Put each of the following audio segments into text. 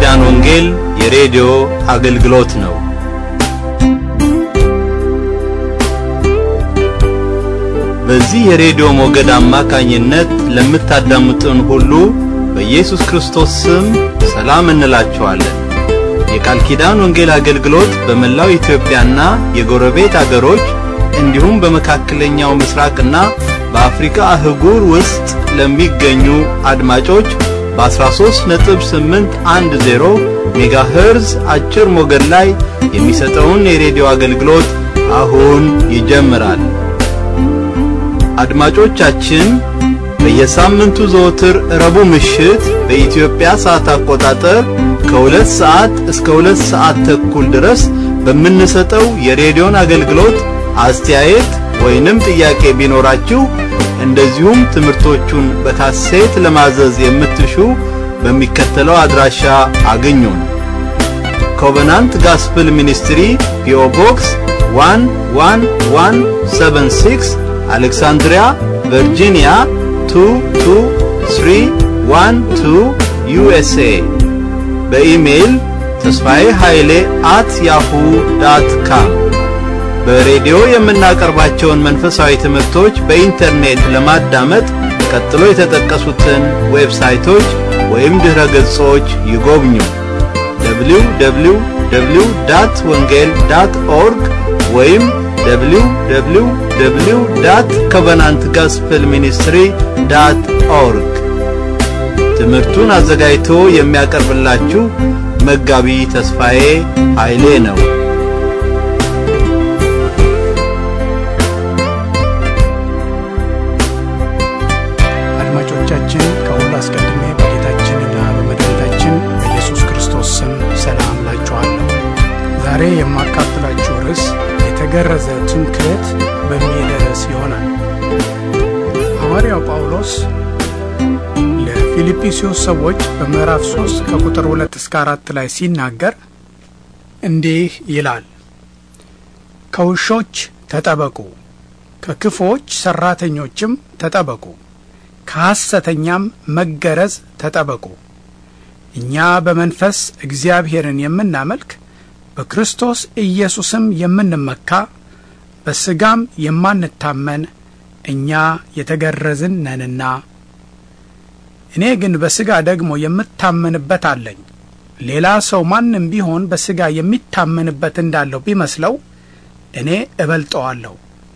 ኪዳን ወንጌል የሬዲዮ አገልግሎት ነው። በዚህ የሬዲዮ ሞገድ አማካኝነት ለምታዳምጡን ሁሉ በኢየሱስ ክርስቶስ ስም ሰላም እንላችኋለን። የቃል ኪዳን ወንጌል አገልግሎት በመላው ኢትዮጵያና የጎረቤት አገሮች እንዲሁም በመካከለኛው ምስራቅና በአፍሪካ አህጉር ውስጥ ለሚገኙ አድማጮች በ13.810 ሜጋሄርዝ አጭር ሞገድ ላይ የሚሰጠውን የሬዲዮ አገልግሎት አሁን ይጀምራል። አድማጮቻችን በየሳምንቱ ዘወትር ረቡዕ ምሽት በኢትዮጵያ ሰዓት አቆጣጠር ከሁለት ሰዓት እስከ ሁለት ሰዓት ተኩል ድረስ በምንሰጠው የሬዲዮን አገልግሎት አስተያየት ወይንም ጥያቄ ቢኖራችሁ እንደዚሁም ትምህርቶቹን በካሴት ለማዘዝ የምትሹ በሚከተለው አድራሻ አግኙን። ኮቨናንት ጋስፕል ሚኒስትሪ ፒኦ ቦክስ 11176 አሌክሳንድሪያ ቨርጂኒያ 22312 ዩኤስኤ በኢሜይል ተስፋዬ ኃይሌ አት ያሁ ዳት ካም በሬዲዮ የምናቀርባቸውን መንፈሳዊ ትምህርቶች በኢንተርኔት ለማዳመጥ ቀጥሎ የተጠቀሱትን ዌብሳይቶች ወይም ድረ ገጾች ይጎብኙ። www ዳት ወንጌል ዳት ኦርግ ወይም www ዳት ኮቨናንት ጋስፕል ሚኒስትሪ ዳት ኦርግ። ትምህርቱን አዘጋጅቶ የሚያቀርብላችሁ መጋቢ ተስፋዬ ኃይሌ ነው። አድማጮቻችን ከሁሉ አስቀድሜ በጌታችንና በመድኃኒታችን በኢየሱስ ክርስቶስ ስም ሰላም ላችኋለሁ። ዛሬ የማካፍላችሁ ርዕስ የተገረዘ ትምክህት በሚል ርዕስ ይሆናል። ሐዋርያው ጳውሎስ ለፊልጵስዩስ ሰዎች በምዕራፍ 3 ከቁጥር 2 እስከ 4 ላይ ሲናገር እንዲህ ይላል፣ ከውሾች ተጠበቁ፣ ከክፉዎች ሠራተኞችም ተጠበቁ ከሐሰተኛም መገረዝ ተጠበቁ። እኛ በመንፈስ እግዚአብሔርን የምናመልክ በክርስቶስ ኢየሱስም የምንመካ በሥጋም የማንታመን እኛ የተገረዝን ነንና። እኔ ግን በሥጋ ደግሞ የምታመንበት አለኝ። ሌላ ሰው ማንም ቢሆን በሥጋ የሚታመንበት እንዳለው ቢመስለው እኔ እበልጠዋለሁ።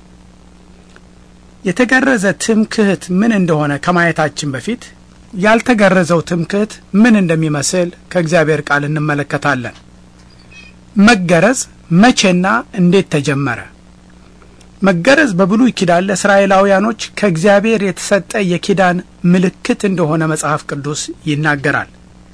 የተገረዘ ትምክህት ምን እንደሆነ ከማየታችን በፊት ያልተገረዘው ትምክህት ምን እንደሚመስል ከእግዚአብሔር ቃል እንመለከታለን። መገረዝ መቼና እንዴት ተጀመረ? መገረዝ በብሉይ ኪዳን ለእስራኤላውያኖች ከእግዚአብሔር የተሰጠ የኪዳን ምልክት እንደሆነ መጽሐፍ ቅዱስ ይናገራል።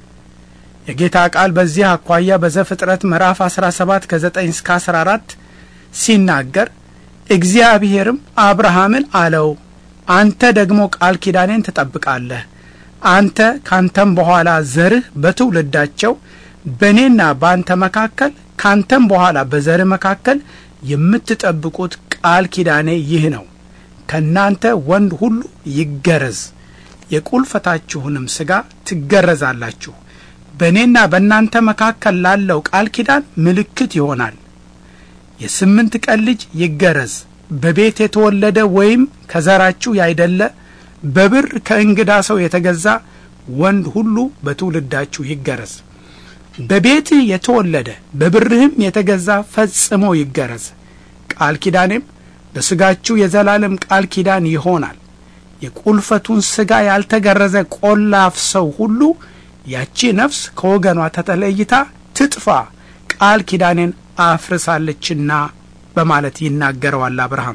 የጌታ ቃል በዚህ አኳያ በዘፍጥረት ምዕራፍ 17 ከ9 እስከ 14 ሲናገር እግዚአብሔርም አብርሃምን አለው፣ አንተ ደግሞ ቃል ኪዳኔን ትጠብቃለህ። አንተ ካንተም በኋላ ዘርህ በትውልዳቸው በእኔና በአንተ መካከል ካንተም በኋላ በዘርህ መካከል የምትጠብቁት ቃል ኪዳኔ ይህ ነው። ከእናንተ ወንድ ሁሉ ይገረዝ፣ የቁልፈታችሁንም ሥጋ ትገረዛላችሁ። በእኔና በእናንተ መካከል ላለው ቃል ኪዳን ምልክት ይሆናል። የስምንት ቀን ልጅ ይገረዝ። በቤት የተወለደ ወይም ከዘራችሁ ያይደለ በብር ከእንግዳ ሰው የተገዛ ወንድ ሁሉ በትውልዳችሁ ይገረዝ። በቤትህ የተወለደ በብርህም የተገዛ ፈጽሞ ይገረዝ። ቃል ኪዳኔም በሥጋችሁ የዘላለም ቃል ኪዳን ይሆናል። የቁልፈቱን ሥጋ ያልተገረዘ ቆላፍ ሰው ሁሉ ያቺ ነፍስ ከወገኗ ተተለይታ ትጥፋ፣ ቃል ኪዳኔን አፍርሳለችና በማለት ይናገረዋል አብርሃም።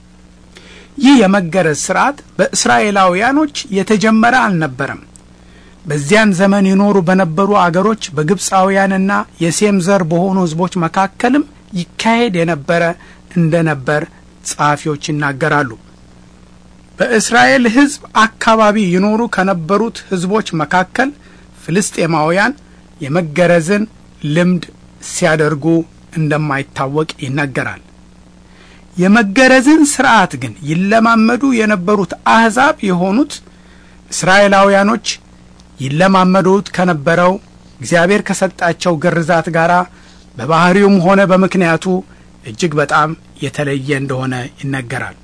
ይህ የመገረዝ ሥርዓት በእስራኤላውያኖች የተጀመረ አልነበረም። በዚያን ዘመን ይኖሩ በነበሩ አገሮች በግብፃውያንና የሴም ዘር በሆኑ ሕዝቦች መካከልም ይካሄድ የነበረ እንደነበር ጸሐፊዎች ይናገራሉ። በእስራኤል ሕዝብ አካባቢ ይኖሩ ከነበሩት ሕዝቦች መካከል ፍልስጤማውያን የመገረዝን ልምድ ሲያደርጉ እንደማይታወቅ ይነገራል። የመገረዝን ሥርዓት ግን ይለማመዱ የነበሩት አሕዛብ የሆኑት እስራኤላውያኖች ይለማመዱት ከነበረው እግዚአብሔር ከሰጣቸው ግርዛት ጋር በባህሪውም ሆነ በምክንያቱ እጅግ በጣም የተለየ እንደሆነ ይነገራል።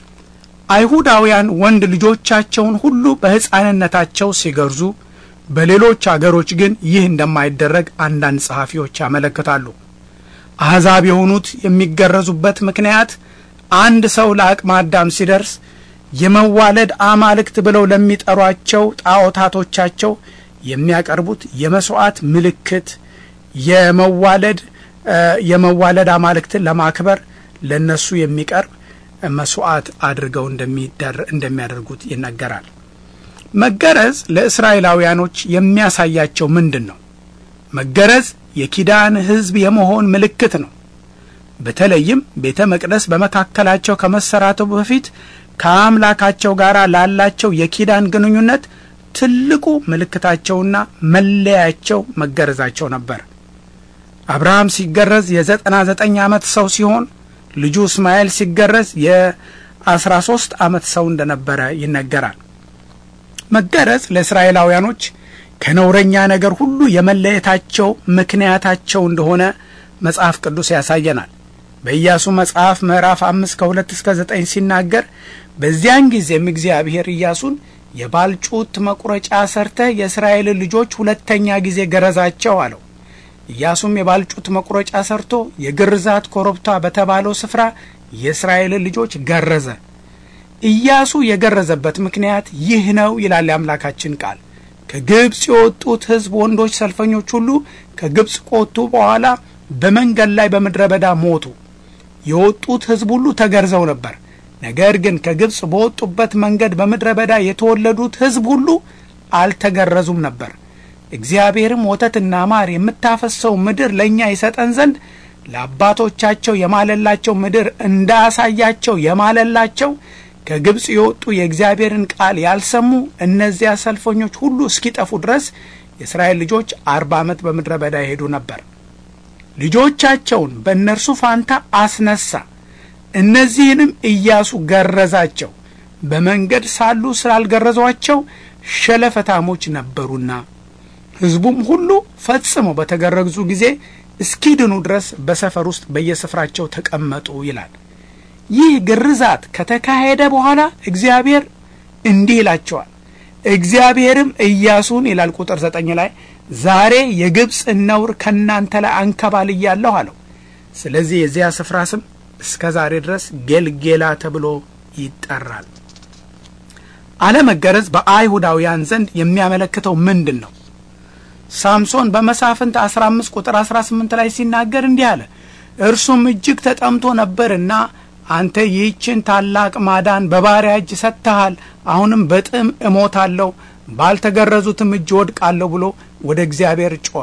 አይሁዳውያን ወንድ ልጆቻቸውን ሁሉ በሕፃንነታቸው ሲገርዙ፣ በሌሎች አገሮች ግን ይህ እንደማይደረግ አንዳንድ ጸሐፊዎች ያመለክታሉ። አሕዛብ የሆኑት የሚገረዙበት ምክንያት አንድ ሰው ለአቅመ አዳም ሲደርስ የመዋለድ አማልክት ብለው ለሚጠሯቸው ጣዖታቶቻቸው የሚያቀርቡት የመስዋዕት ምልክት የመዋለድ የመዋለድ አማልክትን ለማክበር ለነሱ የሚቀርብ መስዋዕት አድርገው እንደሚያደርጉት ይነገራል። መገረዝ ለእስራኤላውያኖች የሚያሳያቸው ምንድን ነው? መገረዝ የኪዳን ሕዝብ የመሆን ምልክት ነው። በተለይም ቤተ መቅደስ በመካከላቸው ከመሰራቱ በፊት ከአምላካቸው ጋር ላላቸው የኪዳን ግንኙነት ትልቁ ምልክታቸውና መለያቸው መገረዛቸው ነበር። አብርሃም ሲገረዝ የዘጠና ዘጠኝ ዓመት ሰው ሲሆን ልጁ እስማኤል ሲገረዝ የአስራ ሶስት ዓመት ሰው እንደነበረ ይነገራል። መገረዝ ለእስራኤላውያኖች ከነውረኛ ነገር ሁሉ የመለየታቸው ምክንያታቸው እንደሆነ መጽሐፍ ቅዱስ ያሳየናል። በኢያሱ መጽሐፍ ምዕራፍ አምስት ከሁለት እስከ ዘጠኝ ሲናገር በዚያን ጊዜም እግዚአብሔር ኢያሱን የባልጩት መቁረጫ ሰርተህ የእስራኤልን ልጆች ሁለተኛ ጊዜ ገረዛቸው አለው። ኢያሱም የባልጩት መቁረጫ ሰርቶ የግርዛት ኮረብታ በተባለው ስፍራ የእስራኤልን ልጆች ገረዘ። ኢያሱ የገረዘበት ምክንያት ይህ ነው ይላል የአምላካችን ቃል። ከግብፅ የወጡት ሕዝብ ወንዶች ሰልፈኞች ሁሉ ከግብፅ ከወጡ በኋላ በመንገድ ላይ በምድረ በዳ ሞቱ። የወጡት ሕዝብ ሁሉ ተገርዘው ነበር። ነገር ግን ከግብፅ በወጡበት መንገድ በምድረ በዳ የተወለዱት ሕዝብ ሁሉ አልተገረዙም ነበር። እግዚአብሔርም ወተትና ማር የምታፈሰው ምድር ለእኛ ይሰጠን ዘንድ ለአባቶቻቸው የማለላቸው ምድር እንዳያሳያቸው የማለላቸው ከግብፅ የወጡ የእግዚአብሔርን ቃል ያልሰሙ እነዚያ ሰልፈኞች ሁሉ እስኪጠፉ ድረስ የእስራኤል ልጆች አርባ ዓመት በምድረ በዳ ይሄዱ ነበር። ልጆቻቸውን በእነርሱ ፋንታ አስነሳ። እነዚህንም ኢያሱ ገረዛቸው። በመንገድ ሳሉ ስላልገረዟቸው ሸለፈታሞች ነበሩና ሕዝቡም ሁሉ ፈጽመው በተገረዙ ጊዜ እስኪድኑ ድረስ በሰፈር ውስጥ በየስፍራቸው ተቀመጡ ይላል። ይህ ግርዛት ከተካሄደ በኋላ እግዚአብሔር እንዲህ ይላቸዋል። እግዚአብሔርም ኢያሱን ይላል ቁጥር ዘጠኝ ላይ ዛሬ የግብፅን ነውር ከእናንተ ላይ አንከባልያለሁ አለው። ስለዚህ የዚያ ስፍራ ስም እስከ ዛሬ ድረስ ጌልጌላ ተብሎ ይጠራል። አለመገረዝ በአይሁዳውያን ዘንድ የሚያመለክተው ምንድን ነው? ሳምሶን በመሳፍንት 15 ቁጥር 18 ላይ ሲናገር እንዲህ አለ። እርሱም እጅግ ተጠምቶ ነበርና አንተ ይህችን ታላቅ ማዳን በባሪያ እጅ ሰጥተሃል፣ አሁንም በጥም እሞታለሁ፣ ባልተገረዙትም እጅ ወድቃለሁ ብሎ ወደ እግዚአብሔር ጮኸ።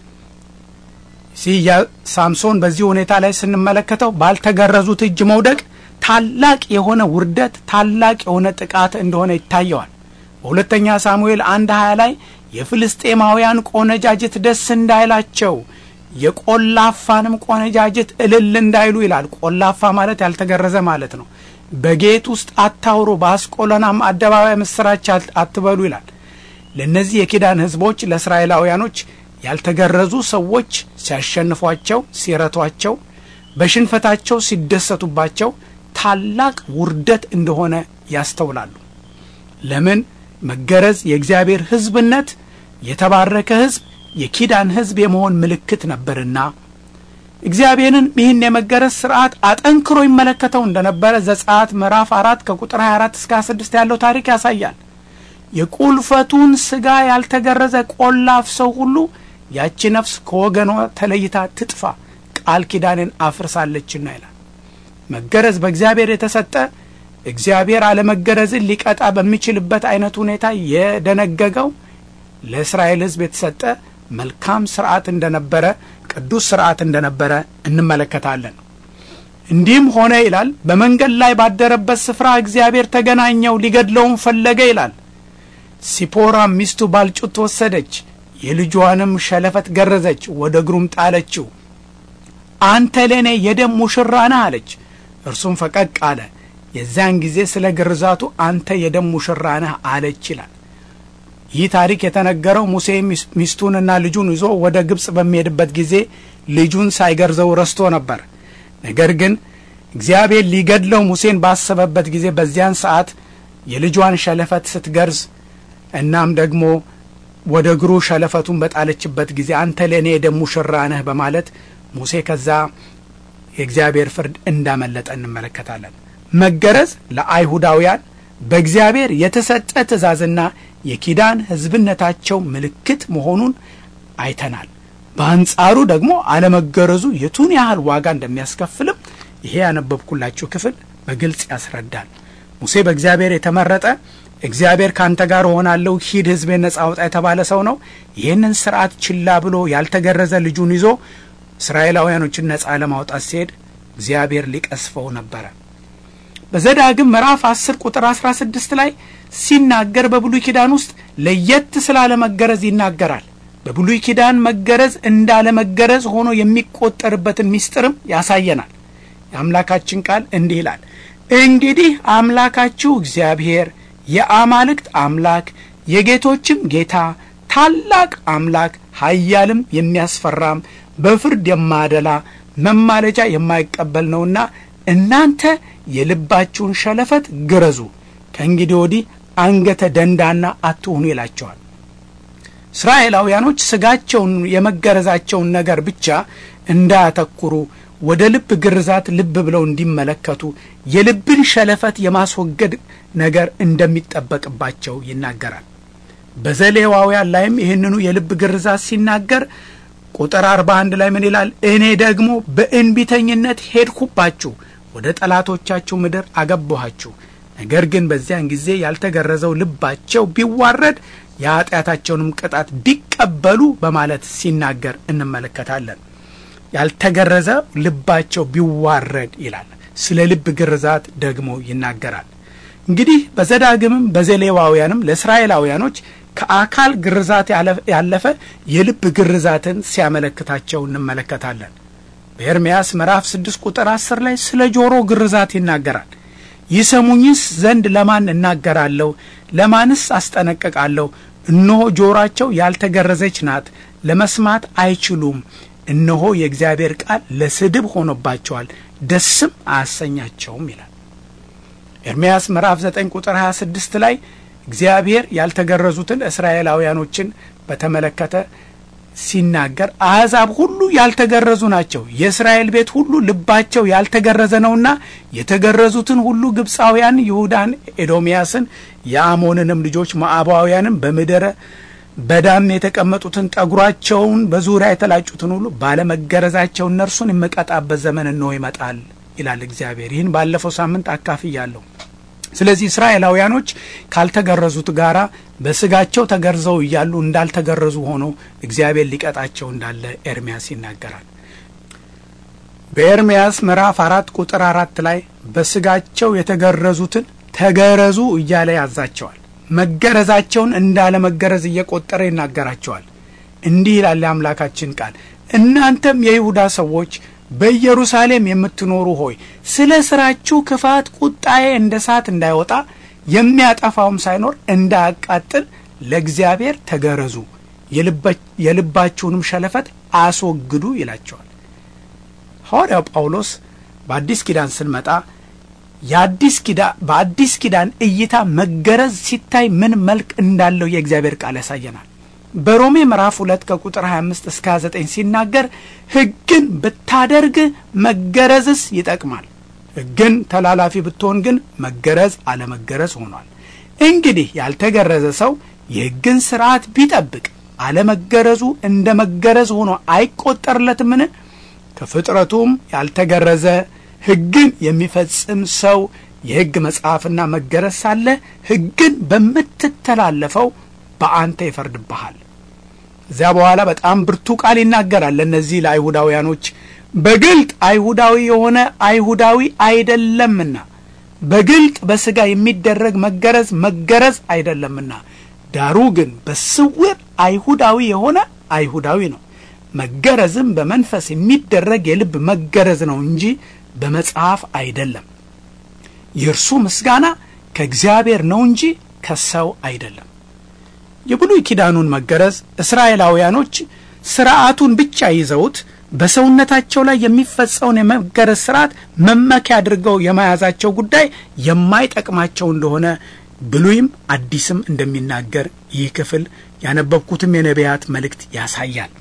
ሲያ ሳምሶን በዚህ ሁኔታ ላይ ስንመለከተው ባልተገረዙት እጅ መውደቅ ታላቅ የሆነ ውርደት፣ ታላቅ የሆነ ጥቃት እንደሆነ ይታየዋል። በሁለተኛ ሳሙኤል አንድ ሀያ ላይ የፍልስጤማውያን ቆነጃጅት ደስ እንዳይላቸው የቆላፋንም ቆነጃጅት እልል እንዳይሉ ይላል። ቆላፋ ማለት ያልተገረዘ ማለት ነው። በጌት ውስጥ አታውሩ፣ በአስቆሎናም አደባባይ ምስራች አትበሉ ይላል። ለእነዚህ የኪዳን ሕዝቦች ለእስራኤላውያኖች ያልተገረዙ ሰዎች ሲያሸንፏቸው፣ ሲረቷቸው፣ በሽንፈታቸው ሲደሰቱባቸው ታላቅ ውርደት እንደሆነ ያስተውላሉ። ለምን? መገረዝ የእግዚአብሔር ሕዝብነት የተባረከ ሕዝብ የኪዳን ሕዝብ የመሆን ምልክት ነበርና እግዚአብሔርን ይህን የመገረዝ ስርዓት አጠንክሮ ይመለከተው እንደነበረ ዘጸአት ምዕራፍ አራት ከቁጥር 24 እስከ 26 ያለው ታሪክ ያሳያል። የቁልፈቱን ስጋ ያልተገረዘ ቆላፍ ሰው ሁሉ ያቺ ነፍስ ከወገኗ ተለይታ ትጥፋ፣ ቃል ኪዳንን አፍርሳለችና ይላል። መገረዝ በእግዚአብሔር የተሰጠ እግዚአብሔር አለመገረዝን ሊቀጣ በሚችልበት አይነት ሁኔታ የደነገገው ለእስራኤል ሕዝብ የተሰጠ መልካም ስርዓት እንደነበረ ቅዱስ ስርዓት እንደነበረ እንመለከታለን። እንዲህም ሆነ ይላል፣ በመንገድ ላይ ባደረበት ስፍራ እግዚአብሔር ተገናኘው፣ ሊገድለውም ፈለገ ይላል። ሲፖራም ሚስቱ ባልጩት ወሰደች፣ የልጇንም ሸለፈት ገረዘች፣ ወደ እግሩም ጣለችው። አንተ ለእኔ የደም ሙሽራ ነህ አለች። እርሱም ፈቀቅ አለ። የዚያን ጊዜ ስለ ግርዛቱ አንተ የደም ሙሽራ ነህ አለች ይላል። ይህ ታሪክ የተነገረው ሙሴ ሚስቱንና ልጁን ይዞ ወደ ግብፅ በሚሄድበት ጊዜ ልጁን ሳይገርዘው ረስቶ ነበር። ነገር ግን እግዚአብሔር ሊገድለው ሙሴን ባሰበበት ጊዜ በዚያን ሰዓት የልጇን ሸለፈት ስትገርዝ እናም ደግሞ ወደ እግሩ ሸለፈቱን በጣለችበት ጊዜ አንተ ለእኔ የደም ሙሽራ ነህ በማለት ሙሴ ከዛ የእግዚአብሔር ፍርድ እንዳመለጠ እንመለከታለን። መገረዝ ለአይሁዳውያን በእግዚአብሔር የተሰጠ ትእዛዝና የኪዳን ሕዝብነታቸው ምልክት መሆኑን አይተናል። በአንጻሩ ደግሞ አለመገረዙ የቱን ያህል ዋጋ እንደሚያስከፍልም ይሄ ያነበብኩላችሁ ክፍል በግልጽ ያስረዳል። ሙሴ በእግዚአብሔር የተመረጠ እግዚአብሔር ካንተ ጋር እሆናለሁ ሂድ ሕዝቤን ነጻ አውጣ የተባለ ሰው ነው። ይህንን ስርዓት ችላ ብሎ ያልተገረዘ ልጁን ይዞ እስራኤላውያኖችን ነጻ ለማውጣት ሲሄድ እግዚአብሔር ሊቀስፈው ነበረ። በዘዳግም ምዕራፍ 10 ቁጥር 16 ላይ ሲናገር በብሉይ ኪዳን ውስጥ ለየት ስላለመገረዝ ይናገራል። በብሉይ ኪዳን መገረዝ እንዳለመገረዝ ሆኖ የሚቆጠርበትን ምስጢርም ያሳየናል። የአምላካችን ቃል እንዲህ ይላል፣ እንግዲህ አምላካችሁ እግዚአብሔር የአማልክት አምላክ የጌቶችም ጌታ ታላቅ አምላክ ኃያልም የሚያስፈራም በፍርድ የማያደላ መማለጃ የማይቀበል ነውና እናንተ የልባችሁን ሸለፈት ግረዙ፣ ከእንግዲህ ወዲህ አንገተ ደንዳና አትሁኑ ይላቸዋል። እስራኤላውያኖች ስጋቸውን የመገረዛቸውን ነገር ብቻ እንዳያተኩሩ ወደ ልብ ግርዛት ልብ ብለው እንዲመለከቱ የልብን ሸለፈት የማስወገድ ነገር እንደሚጠበቅባቸው ይናገራል። በዘሌዋውያን ላይም ይህንኑ የልብ ግርዛት ሲናገር ቁጥር አርባ አንድ ላይ ምን ይላል? እኔ ደግሞ በእንቢተኝነት ሄድኩባችሁ፣ ወደ ጠላቶቻችሁ ምድር አገባኋችሁ። ነገር ግን በዚያን ጊዜ ያልተገረዘው ልባቸው ቢዋረድ የኃጢአታቸውንም ቅጣት ቢቀበሉ በማለት ሲናገር እንመለከታለን። ያልተገረዘ ልባቸው ቢዋረድ ይላል። ስለ ልብ ግርዛት ደግሞ ይናገራል። እንግዲህ በዘዳግምም በዘሌዋውያንም ለእስራኤላውያኖች ከአካል ግርዛት ያለፈ የልብ ግርዛትን ሲያመለክታቸው እንመለከታለን። በኤርምያስ ምዕራፍ ስድስት ቁጥር አስር ላይ ስለ ጆሮ ግርዛት ይናገራል። ይሰሙኝስ ዘንድ ለማን እናገራለሁ? ለማንስ አስጠነቅቃለሁ? እነሆ ጆሮአቸው ያልተገረዘች ናት፣ ለመስማት አይችሉም። እነሆ የእግዚአብሔር ቃል ለስድብ ሆኖባቸዋል፣ ደስም አያሰኛቸውም ይላል። ኤርምያስ ምዕራፍ 9 ቁጥር 26 ላይ እግዚአብሔር ያልተገረዙትን እስራኤላውያኖችን በተመለከተ ሲናገር አሕዛብ ሁሉ ያልተገረዙ ናቸው፣ የእስራኤል ቤት ሁሉ ልባቸው ያልተገረዘ ነውና የተገረዙትን ሁሉ ግብፃውያን፣ ይሁዳን፣ ኤዶምያስን፣ የአሞንንም ልጆች ሞዓባውያንም በምድረ በዳም የተቀመጡትን ጠጉራቸውን በዙሪያ የተላጩትን ሁሉ ባለመገረዛቸው እነርሱን የምቀጣበት ዘመን እንሆ ይመጣል ይላል እግዚአብሔር። ይህን ባለፈው ሳምንት አካፍያለሁ። ስለዚህ እስራኤላውያኖች ካልተገረዙት ጋራ በስጋቸው ተገርዘው እያሉ እንዳልተገረዙ ሆኖ እግዚአብሔር ሊቀጣቸው እንዳለ ኤርሚያስ ይናገራል። በኤርሚያስ ምዕራፍ አራት ቁጥር አራት ላይ በስጋቸው የተገረዙትን ተገረዙ እያለ ያዛቸዋል። መገረዛቸውን እንዳለመገረዝ እየቆጠረ ይናገራቸዋል። እንዲህ ይላል የአምላካችን ቃል እናንተም የይሁዳ ሰዎች በኢየሩሳሌም የምትኖሩ ሆይ ስለ ስራችሁ ክፋት ቁጣዬ እንደ እሳት እንዳይወጣ የሚያጠፋውም ሳይኖር እንዳያቃጥል ለእግዚአብሔር ተገረዙ፣ የልባችሁንም ሸለፈት አስወግዱ ይላቸዋል። ሐዋርያው ጳውሎስ በአዲስ ኪዳን ስንመጣ የአዲስ ኪዳን በአዲስ ኪዳን እይታ መገረዝ ሲታይ ምን መልክ እንዳለው የእግዚአብሔር ቃል ያሳየናል። በሮሜ ምዕራፍ ሁለት ከቁጥር 25 እስከ 29 ሲናገር ሕግን ብታደርግ መገረዝስ ይጠቅማል፣ ሕግን ተላላፊ ብትሆን ግን መገረዝ አለመገረዝ ሆኗል። እንግዲህ ያልተገረዘ ሰው የሕግን ሥርዓት ቢጠብቅ አለመገረዙ እንደ መገረዝ ሆኖ አይቆጠርለትምን? ከፍጥረቱም ያልተገረዘ ሕግን የሚፈጽም ሰው የሕግ መጽሐፍና መገረዝ ሳለ ሕግን በምትተላለፈው በአንተ ይፈርድብሃል። እዚያ በኋላ በጣም ብርቱ ቃል ይናገራል ለእነዚህ ለአይሁዳውያኖች በግልጥ አይሁዳዊ የሆነ አይሁዳዊ አይደለምና፣ በግልጥ በሥጋ የሚደረግ መገረዝ መገረዝ አይደለምና፣ ዳሩ ግን በስውር አይሁዳዊ የሆነ አይሁዳዊ ነው። መገረዝም በመንፈስ የሚደረግ የልብ መገረዝ ነው እንጂ በመጽሐፍ አይደለም። የእርሱ ምስጋና ከእግዚአብሔር ነው እንጂ ከሰው አይደለም። የብሉይ ኪዳኑን መገረዝ እስራኤላውያኖች ስርዓቱን ብቻ ይዘውት በሰውነታቸው ላይ የሚፈጸውን የመገረዝ ስርዓት መመኪያ አድርገው የመያዛቸው ጉዳይ የማይጠቅማቸው እንደሆነ ብሉይም አዲስም እንደሚናገር ይህ ክፍል ያነበብኩትም የነቢያት መልእክት ያሳያል።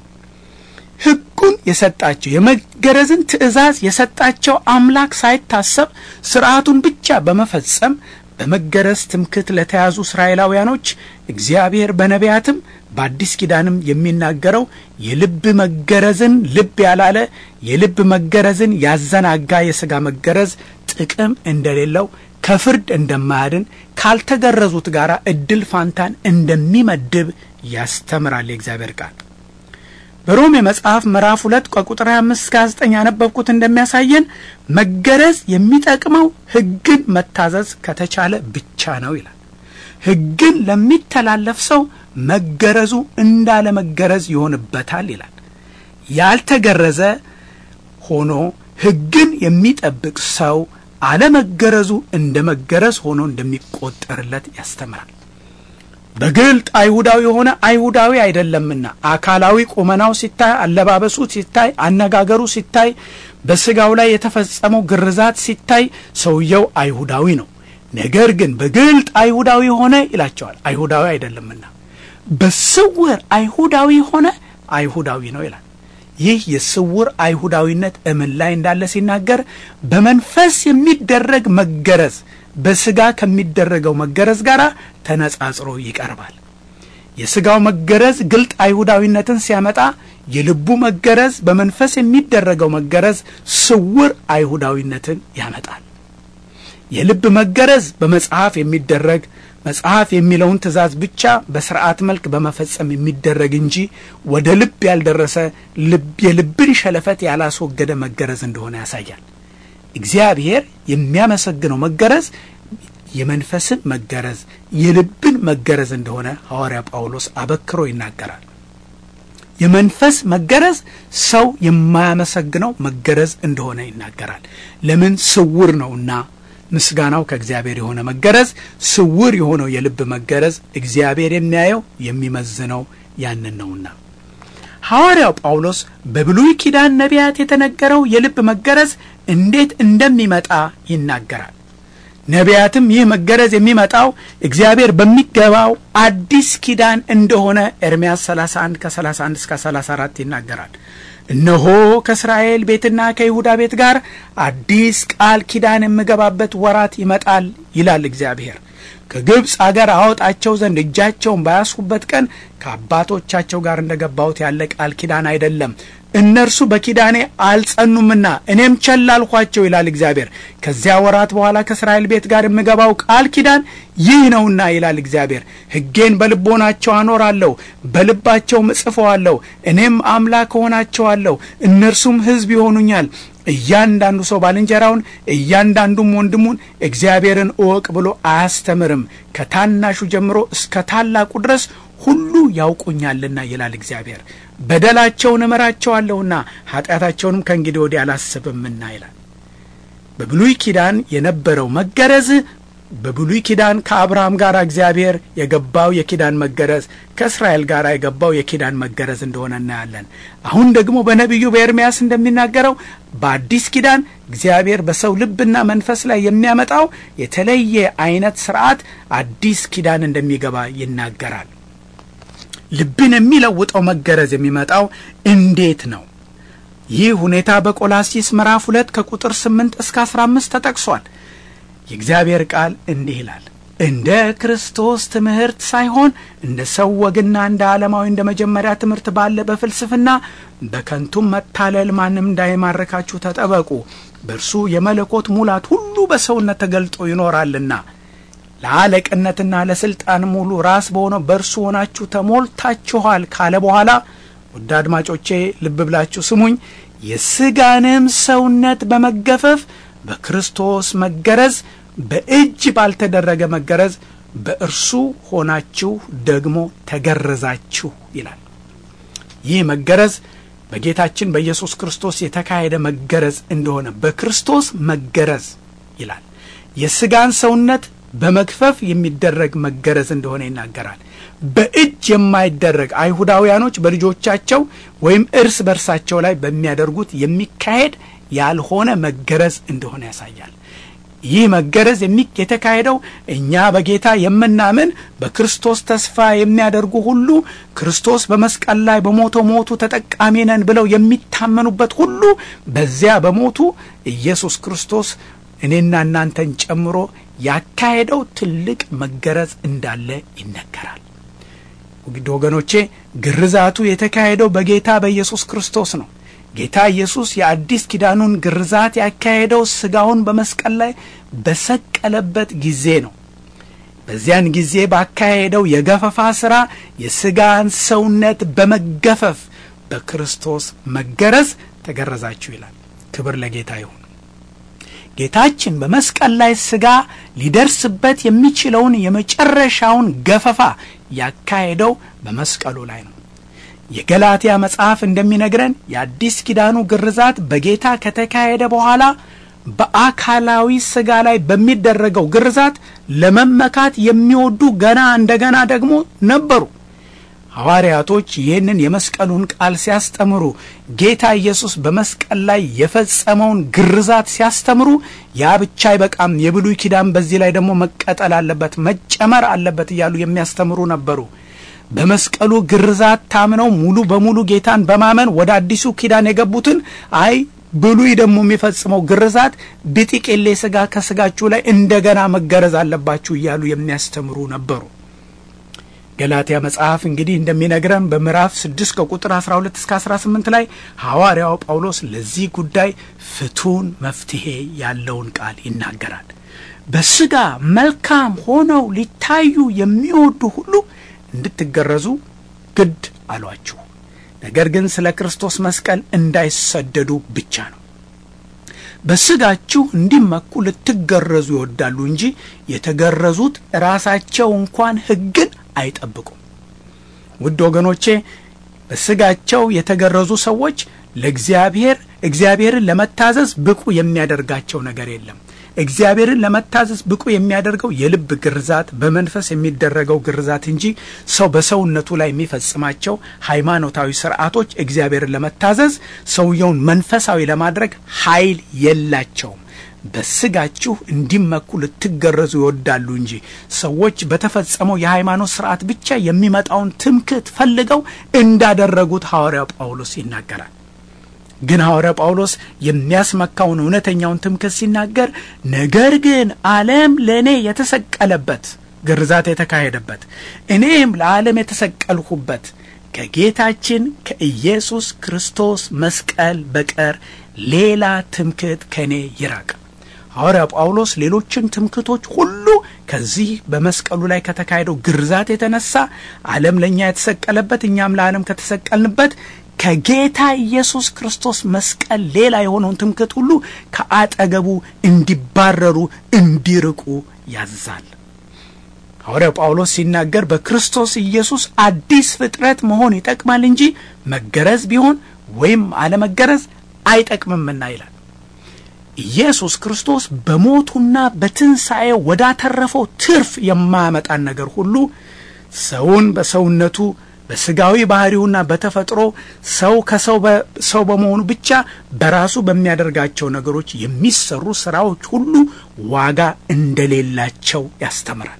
ሕጉን የሰጣቸው የመገረዝን ትእዛዝ የሰጣቸው አምላክ ሳይታሰብ ስርዓቱን ብቻ በመፈጸም በመገረዝ ትምክህት ለተያዙ እስራኤላውያኖች እግዚአብሔር በነቢያትም በአዲስ ኪዳንም የሚናገረው የልብ መገረዝን ልብ ያላለ የልብ መገረዝን ያዘናጋ የሥጋ መገረዝ ጥቅም እንደሌለው ከፍርድ እንደማያድን ካልተገረዙት ጋር እድል ፋንታን እንደሚመድብ ያስተምራል የእግዚአብሔር ቃል። በሮሜ መጽሐፍ ምዕራፍ ሁለት ከቁጥር 25 እስከ 29 ያነበብኩት እንደሚያሳየን መገረዝ የሚጠቅመው ሕግን መታዘዝ ከተቻለ ብቻ ነው ይላል። ሕግን ለሚተላለፍ ሰው መገረዙ እንዳለ መገረዝ ይሆንበታል ይላል። ያልተገረዘ ሆኖ ሕግን የሚጠብቅ ሰው አለመገረዙ እንደ መገረዝ ሆኖ እንደሚቆጠርለት ያስተምራል። በግልጥ አይሁዳዊ የሆነ አይሁዳዊ አይደለምና አካላዊ ቁመናው ሲታይ፣ አለባበሱ ሲታይ፣ አነጋገሩ ሲታይ፣ በስጋው ላይ የተፈጸመው ግርዛት ሲታይ ሰውየው አይሁዳዊ ነው። ነገር ግን በግልጥ አይሁዳዊ ሆነ ይላቸዋል። አይሁዳዊ አይደለምና በስውር አይሁዳዊ ሆነ አይሁዳዊ ነው ይላል። ይህ የስውር አይሁዳዊነት እምን ላይ እንዳለ ሲናገር በመንፈስ የሚደረግ መገረዝ በስጋ ከሚደረገው መገረዝ ጋር ተነጻጽሮ ይቀርባል። የስጋው መገረዝ ግልጥ አይሁዳዊነትን ሲያመጣ፣ የልቡ መገረዝ በመንፈስ የሚደረገው መገረዝ ስውር አይሁዳዊነትን ያመጣል። የልብ መገረዝ በመጽሐፍ የሚደረግ መጽሐፍ የሚለውን ትእዛዝ ብቻ በስርዓት መልክ በመፈጸም የሚደረግ እንጂ ወደ ልብ ያልደረሰ ልብ የልብን ሸለፈት ያላስወገደ መገረዝ እንደሆነ ያሳያል። እግዚአብሔር የሚያመሰግነው መገረዝ የመንፈስን መገረዝ የልብን መገረዝ እንደሆነ ሐዋርያ ጳውሎስ አበክሮ ይናገራል። የመንፈስ መገረዝ ሰው የማያመሰግነው መገረዝ እንደሆነ ይናገራል። ለምን? ስውር ነውና። ምስጋናው ከእግዚአብሔር የሆነ መገረዝ፣ ስውር የሆነው የልብ መገረዝ እግዚአብሔር የሚያየው የሚመዝነው ያንን ነውና። ሐዋርያው ጳውሎስ በብሉይ ኪዳን ነቢያት የተነገረው የልብ መገረዝ እንዴት እንደሚመጣ ይናገራል። ነቢያትም ይህ መገረዝ የሚመጣው እግዚአብሔር በሚገባው አዲስ ኪዳን እንደሆነ ኤርምያስ 31 ከ31 እስከ 34 ይናገራል። እነሆ ከእስራኤል ቤትና ከይሁዳ ቤት ጋር አዲስ ቃል ኪዳን የምገባበት ወራት ይመጣል ይላል እግዚአብሔር ከግብፅ አገር አወጣቸው ዘንድ እጃቸውን ባያስሁበት ቀን ከአባቶቻቸው ጋር እንደ ገባሁት ያለ ቃል ኪዳን አይደለም። እነርሱ በኪዳኔ አልጸኑምና እኔም ቸል አልኋቸው ይላል እግዚአብሔር። ከዚያ ወራት በኋላ ከእስራኤል ቤት ጋር የምገባው ቃል ኪዳን ይህ ነውና ይላል እግዚአብሔር። ሕጌን በልቦናቸው አኖራለሁ፣ በልባቸውም እጽፈዋለሁ። እኔም አምላክ እሆናቸዋለሁ፣ እነርሱም ሕዝብ ይሆኑኛል። እያንዳንዱ ሰው ባልንጀራውን እያንዳንዱም ወንድሙን እግዚአብሔርን እወቅ ብሎ አያስተምርም። ከታናሹ ጀምሮ እስከ ታላቁ ድረስ ሁሉ ያውቁኛልና ይላል እግዚአብሔር። በደላቸውን እምራቸዋለሁና ኃጢአታቸውንም ከእንግዲህ ወዲህ አላስብምና ይላል። በብሉይ ኪዳን የነበረው መገረዝ በብሉይ ኪዳን ከአብርሃም ጋር እግዚአብሔር የገባው የኪዳን መገረዝ ከእስራኤል ጋር የገባው የኪዳን መገረዝ እንደሆነ እናያለን። አሁን ደግሞ በነቢዩ በኤርምያስ እንደሚናገረው በአዲስ ኪዳን እግዚአብሔር በሰው ልብና መንፈስ ላይ የሚያመጣው የተለየ አይነት ስርዓት አዲስ ኪዳን እንደሚገባ ይናገራል። ልብን የሚለውጠው መገረዝ የሚመጣው እንዴት ነው? ይህ ሁኔታ በቆላሲስ ምዕራፍ ሁለት ከቁጥር ስምንት እስከ አስራ አምስት ተጠቅሷል። የእግዚአብሔር ቃል እንዲህ ይላል፣ እንደ ክርስቶስ ትምህርት ሳይሆን እንደ ሰው ወግና እንደ ዓለማዊ እንደ መጀመሪያ ትምህርት ባለ በፍልስፍና በከንቱም መታለል ማንም እንዳይማርካችሁ ተጠበቁ። በእርሱ የመለኮት ሙላት ሁሉ በሰውነት ተገልጦ ይኖራልና ለአለቅነትና ለስልጣን ሙሉ ራስ በሆነው በእርሱ ሆናችሁ ተሞልታችኋል ካለ በኋላ ውድ አድማጮቼ ልብ ብላችሁ ስሙኝ። የስጋንም ሰውነት በመገፈፍ በክርስቶስ መገረዝ በእጅ ባልተደረገ መገረዝ በእርሱ ሆናችሁ ደግሞ ተገረዛችሁ ይላል። ይህ መገረዝ በጌታችን በኢየሱስ ክርስቶስ የተካሄደ መገረዝ እንደሆነ በክርስቶስ መገረዝ ይላል። የስጋን ሰውነት በመግፈፍ የሚደረግ መገረዝ እንደሆነ ይናገራል። በእጅ የማይደረግ አይሁዳውያኖች በልጆቻቸው ወይም እርስ በርሳቸው ላይ በሚያደርጉት የሚካሄድ ያልሆነ መገረዝ እንደሆነ ያሳያል። ይህ መገረዝ የተካሄደው እኛ በጌታ የምናምን በክርስቶስ ተስፋ የሚያደርጉ ሁሉ ክርስቶስ በመስቀል ላይ በሞተው ሞቱ ተጠቃሚ ነን ብለው የሚታመኑበት ሁሉ በዚያ በሞቱ ኢየሱስ ክርስቶስ እኔና እናንተን ጨምሮ ያካሄደው ትልቅ መገረዝ እንዳለ ይነገራል። ውድ ወገኖቼ ግርዛቱ የተካሄደው በጌታ በኢየሱስ ክርስቶስ ነው። ጌታ ኢየሱስ የአዲስ ኪዳኑን ግርዛት ያካሄደው ሥጋውን በመስቀል ላይ በሰቀለበት ጊዜ ነው። በዚያን ጊዜ ባካሄደው የገፈፋ ሥራ የሥጋን ሰውነት በመገፈፍ በክርስቶስ መገረዝ ተገረዛችሁ ይላል። ክብር ለጌታ ይሁን። ጌታችን በመስቀል ላይ ሥጋ ሊደርስበት የሚችለውን የመጨረሻውን ገፈፋ ያካሄደው በመስቀሉ ላይ ነው። የገላትያ መጽሐፍ እንደሚነግረን የአዲስ ኪዳኑ ግርዛት በጌታ ከተካሄደ በኋላ በአካላዊ ሥጋ ላይ በሚደረገው ግርዛት ለመመካት የሚወዱ ገና እንደገና ደግሞ ነበሩ። ሐዋርያቶች ይህንን የመስቀሉን ቃል ሲያስተምሩ ጌታ ኢየሱስ በመስቀል ላይ የፈጸመውን ግርዛት ሲያስተምሩ ያ ብቻ አይበቃም፣ የብሉይ ኪዳን በዚህ ላይ ደግሞ መቀጠል አለበት፣ መጨመር አለበት እያሉ የሚያስተምሩ ነበሩ። በመስቀሉ ግርዛት ታምነው ሙሉ በሙሉ ጌታን በማመን ወደ አዲሱ ኪዳን የገቡትን አይ ብሉይ ደግሞ የሚፈጽመው ግርዛት ብጥቅሌ ሥጋ ከሥጋችሁ ላይ እንደገና መገረዝ አለባችሁ እያሉ የሚያስተምሩ ነበሩ። ገላትያ መጽሐፍ እንግዲህ እንደሚነግረን በምዕራፍ 6 ከቁጥር 12 እስከ 18 ላይ ሐዋርያው ጳውሎስ ለዚህ ጉዳይ ፍቱን መፍትሄ ያለውን ቃል ይናገራል። በሥጋ መልካም ሆነው ሊታዩ የሚወዱ ሁሉ እንድትገረዙ ግድ አሏችሁ። ነገር ግን ስለ ክርስቶስ መስቀል እንዳይሰደዱ ብቻ ነው። በሥጋችሁ እንዲመኩ ልትገረዙ ይወዳሉ እንጂ የተገረዙት ራሳቸው እንኳን ሕግን አይጠብቁም። ውድ ወገኖቼ በሥጋቸው የተገረዙ ሰዎች ለእግዚአብሔር እግዚአብሔርን ለመታዘዝ ብቁ የሚያደርጋቸው ነገር የለም። እግዚአብሔርን ለመታዘዝ ብቁ የሚያደርገው የልብ ግርዛት በመንፈስ የሚደረገው ግርዛት እንጂ ሰው በሰውነቱ ላይ የሚፈጽማቸው ሃይማኖታዊ ስርዓቶች እግዚአብሔርን ለመታዘዝ ሰውየውን መንፈሳዊ ለማድረግ ኃይል የላቸውም። በሥጋችሁ እንዲመኩ ልትገረዙ ይወዳሉ እንጂ ሰዎች በተፈጸመው የሃይማኖት ስርዓት ብቻ የሚመጣውን ትምክህት ፈልገው እንዳደረጉት ሐዋርያው ጳውሎስ ይናገራል። ግን ሐዋርያ ጳውሎስ የሚያስመካውን እውነተኛውን ትምክህት ሲናገር ነገር ግን ዓለም ለእኔ የተሰቀለበት ግርዛት የተካሄደበት እኔም ለዓለም የተሰቀልሁበት ከጌታችን ከኢየሱስ ክርስቶስ መስቀል በቀር ሌላ ትምክህት ከእኔ ይራቅ። ሐዋርያ ጳውሎስ ሌሎችን ትምክህቶች ሁሉ ከዚህ በመስቀሉ ላይ ከተካሄደው ግርዛት የተነሳ ዓለም ለእኛ የተሰቀለበት እኛም ለዓለም ከተሰቀልንበት ከጌታ ኢየሱስ ክርስቶስ መስቀል ሌላ የሆነውን ትምክህት ሁሉ ከአጠገቡ እንዲባረሩ እንዲርቁ ያዛል። ሐዋርያው ጳውሎስ ሲናገር በክርስቶስ ኢየሱስ አዲስ ፍጥረት መሆን ይጠቅማል እንጂ መገረዝ ቢሆን ወይም አለመገረዝ አይጠቅምምና ይላል። ኢየሱስ ክርስቶስ በሞቱና በትንሣኤው ወዳተረፈው ትርፍ የማያመጣን ነገር ሁሉ ሰውን በሰውነቱ በስጋዊ ባህሪውና በተፈጥሮ ሰው ከሰው ሰው በመሆኑ ብቻ በራሱ በሚያደርጋቸው ነገሮች የሚሰሩ ስራዎች ሁሉ ዋጋ እንደሌላቸው ያስተምራል።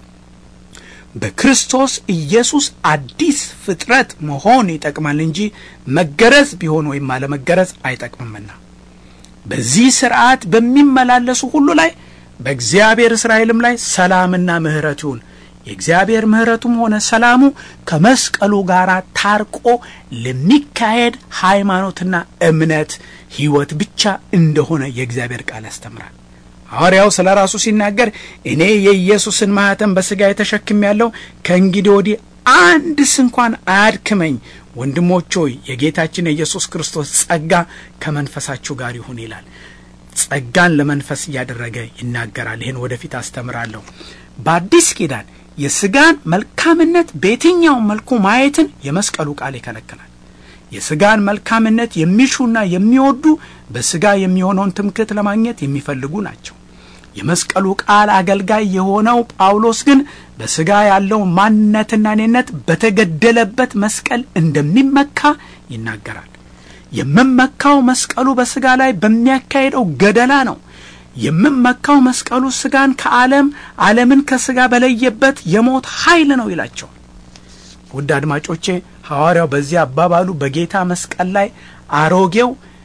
በክርስቶስ ኢየሱስ አዲስ ፍጥረት መሆን ይጠቅማል እንጂ መገረዝ ቢሆን ወይም አለመገረዝ አይጠቅምምና በዚህ ስርዓት በሚመላለሱ ሁሉ ላይ በእግዚአብሔር እስራኤልም ላይ ሰላምና ምሕረት ይሁን። የእግዚአብሔር ምሕረቱም ሆነ ሰላሙ ከመስቀሉ ጋር ታርቆ ለሚካሄድ ሃይማኖትና እምነት ሕይወት ብቻ እንደሆነ የእግዚአብሔር ቃል ያስተምራል። ሐዋርያው ስለ ራሱ ሲናገር እኔ የኢየሱስን ማኅተም በሥጋ የተሸክም ያለው ከእንግዲህ ወዲህ አንድስ እንኳን አያድክመኝ። ወንድሞች ሆይ የጌታችን የኢየሱስ ክርስቶስ ጸጋ ከመንፈሳችሁ ጋር ይሁን ይላል። ጸጋን ለመንፈስ እያደረገ ይናገራል። ይህን ወደፊት አስተምራለሁ። በአዲስ ኪዳን የሥጋን መልካምነት በየትኛውም መልኩ ማየትን የመስቀሉ ቃል ይከለክላል። የሥጋን መልካምነት የሚሹና የሚወዱ በሥጋ የሚሆነውን ትምክህት ለማግኘት የሚፈልጉ ናቸው። የመስቀሉ ቃል አገልጋይ የሆነው ጳውሎስ ግን በሥጋ ያለው ማንነትና እኔነት በተገደለበት መስቀል እንደሚመካ ይናገራል። የምመካው መስቀሉ በሥጋ ላይ በሚያካሄደው ገደላ ነው። የምመካው መስቀሉ ሥጋን ከዓለም ዓለምን ከሥጋ በለየበት የሞት ኃይል ነው ይላቸዋል። ውድ አድማጮቼ ሐዋርያው በዚህ አባባሉ በጌታ መስቀል ላይ አሮጌው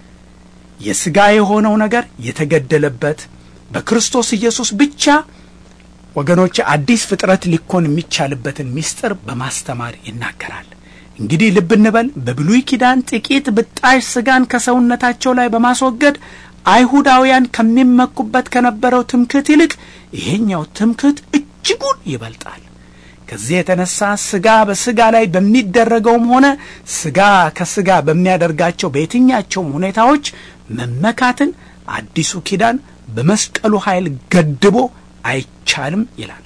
የሥጋ የሆነው ነገር የተገደለበት በክርስቶስ ኢየሱስ ብቻ ወገኖች አዲስ ፍጥረት ሊኮን የሚቻልበትን ምስጢር በማስተማር ይናገራል። እንግዲህ ልብ እንበል። በብሉይ ኪዳን ጥቂት ብጣሽ ሥጋን ከሰውነታቸው ላይ በማስወገድ አይሁዳውያን ከሚመኩበት ከነበረው ትምክህት ይልቅ ይሄኛው ትምክህት እጅጉን ይበልጣል። ከዚህ የተነሳ ሥጋ በሥጋ ላይ በሚደረገውም ሆነ ሥጋ ከሥጋ በሚያደርጋቸው በየትኛቸውም ሁኔታዎች መመካትን አዲሱ ኪዳን በመስቀሉ ኃይል ገድቦ አይቻልም ይላል።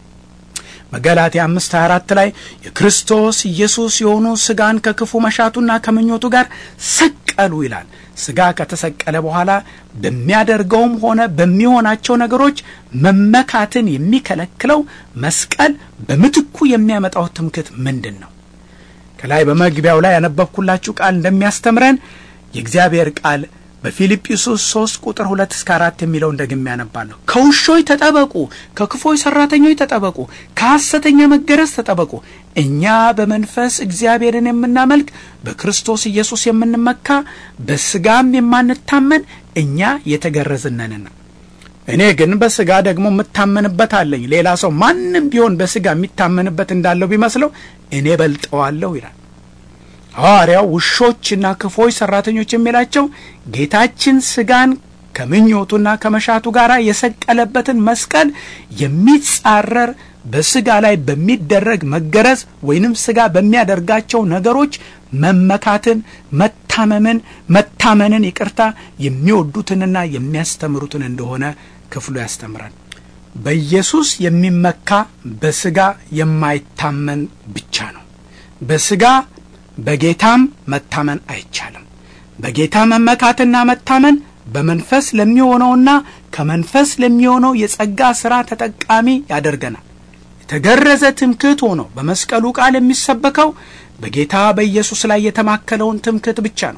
በገላትያ አምስት 24 ላይ የክርስቶስ ኢየሱስ የሆኑ ሥጋን ከክፉ መሻቱና ከምኞቱ ጋር ሰቀሉ ይላል። ሥጋ ከተሰቀለ በኋላ በሚያደርገውም ሆነ በሚሆናቸው ነገሮች መመካትን የሚከለክለው መስቀል በምትኩ የሚያመጣው ትምክህት ምንድን ነው? ከላይ በመግቢያው ላይ ያነበብኩላችሁ ቃል እንደሚያስተምረን የእግዚአብሔር ቃል በፊልጵስዩስ 3 ቁጥር 2 እስከ 4 የሚለውን ደግሜ ያነባለሁ። ከውሾች ተጠበቁ፣ ከክፎች ሠራተኞች ተጠበቁ፣ ከሐሰተኛ መገረዝ ተጠበቁ። እኛ በመንፈስ እግዚአብሔርን የምናመልክ በክርስቶስ ኢየሱስ የምንመካ በሥጋም የማንታመን እኛ የተገረዝነንና እኔ ግን በሥጋ ደግሞ የምታመንበት አለኝ። ሌላ ሰው ማንም ቢሆን በሥጋ የሚታመንበት እንዳለው ቢመስለው እኔ በልጠዋለሁ ይላል። ሐዋርያው ውሾችና ክፎች ሠራተኞች የሚላቸው ጌታችን ሥጋን ከምኞቱና ከመሻቱ ጋር የሰቀለበትን መስቀል የሚጻረር በሥጋ ላይ በሚደረግ መገረዝ ወይንም ሥጋ በሚያደርጋቸው ነገሮች መመካትን፣ መታመምን፣ መታመንን ይቅርታ የሚወዱትንና የሚያስተምሩትን እንደሆነ ክፍሉ ያስተምራል። በኢየሱስ የሚመካ በሥጋ የማይታመን ብቻ ነው። በሥጋ በጌታም መታመን አይቻልም። በጌታ መመካትና መታመን በመንፈስ ለሚሆነውና ከመንፈስ ለሚሆነው የጸጋ ሥራ ተጠቃሚ ያደርገናል። የተገረዘ ትምክህት ሆኖ በመስቀሉ ቃል የሚሰበከው በጌታ በኢየሱስ ላይ የተማከለውን ትምክህት ብቻ ነው።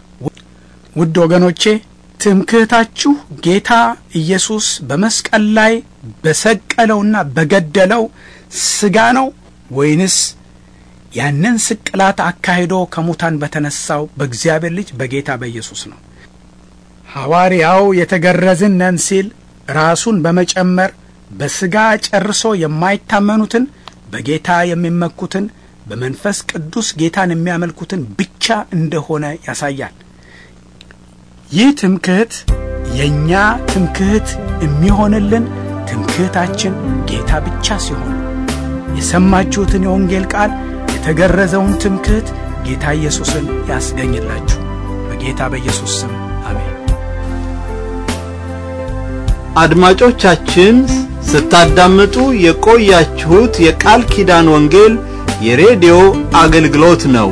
ውድ ወገኖቼ ትምክህታችሁ ጌታ ኢየሱስ በመስቀል ላይ በሰቀለውና በገደለው ሥጋ ነው ወይንስ ያንን ስቅላት አካሂዶ ከሙታን በተነሳው በእግዚአብሔር ልጅ በጌታ በኢየሱስ ነው? ሐዋርያው የተገረዝን ነን ሲል ራሱን በመጨመር በሥጋ ጨርሶ የማይታመኑትን በጌታ የሚመኩትን በመንፈስ ቅዱስ ጌታን የሚያመልኩትን ብቻ እንደሆነ ያሳያል። ይህ ትምክህት የእኛ ትምክህት የሚሆንልን ትምክህታችን ጌታ ብቻ ሲሆን የሰማችሁትን የወንጌል ቃል የተገረዘውን ትምክህት ጌታ ኢየሱስን ያስገኝላችሁ። በጌታ በኢየሱስ ስም አሜን። አድማጮቻችን ስታዳምጡ የቆያችሁት የቃል ኪዳን ወንጌል የሬዲዮ አገልግሎት ነው።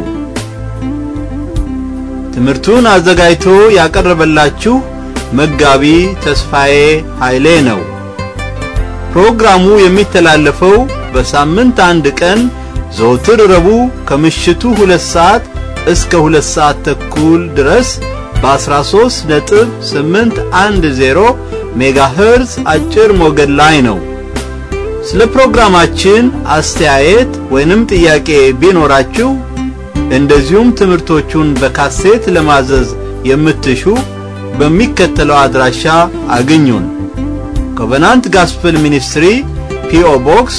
ትምህርቱን አዘጋጅቶ ያቀረበላችሁ መጋቢ ተስፋዬ ኃይሌ ነው። ፕሮግራሙ የሚተላለፈው በሳምንት አንድ ቀን ዘወትር ረቡዕ ከምሽቱ ሁለት ሰዓት እስከ ሁለት ሰዓት ተኩል ድረስ በ13 ነጥብ 810 ሜጋሄርዝ አጭር ሞገድ ላይ ነው። ስለ ፕሮግራማችን አስተያየት ወይንም ጥያቄ ቢኖራችሁ እንደዚሁም ትምህርቶቹን በካሴት ለማዘዝ የምትሹ በሚከተለው አድራሻ አግኙን። ኮቨናንት ጋስፕል ሚኒስትሪ ፒኦ ቦክስ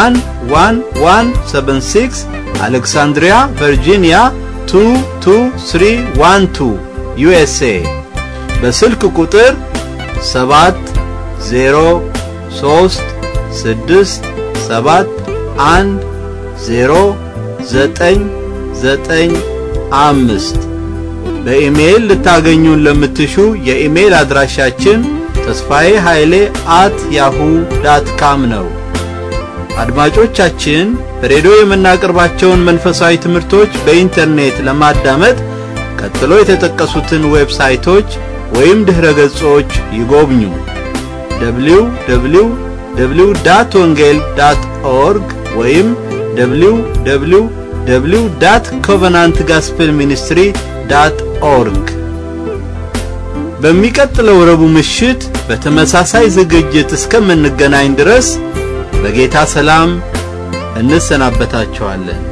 11176 አሌክሳንድሪያ ቨርጂኒያ 22312 ዩኤስኤ በስልክ ቁጥር 7 0 3 6 7 1 0 9 9 5 በኢሜይል ልታገኙን ለምትሹ የኢሜይል አድራሻችን ተስፋዬ ኃይሌ አት ያሁ ዳት ካም ነው። አድማጮቻችን በሬዲዮ የምናቀርባቸውን መንፈሳዊ ትምህርቶች በኢንተርኔት ለማዳመጥ ቀጥሎ የተጠቀሱትን ዌብሳይቶች ወይም ድኅረ ገጾች ይጎብኙ። www ዳት ወንጌል ዳት ኦርግ ወይም www ዳት ኮቨናንት ጋስፕል ሚኒስትሪ ዳት ኦርግ በሚቀጥለው ረቡዕ ምሽት በተመሳሳይ ዝግጅት እስከምንገናኝ ድረስ በጌታ ሰላም እንሰናበታችኋለን።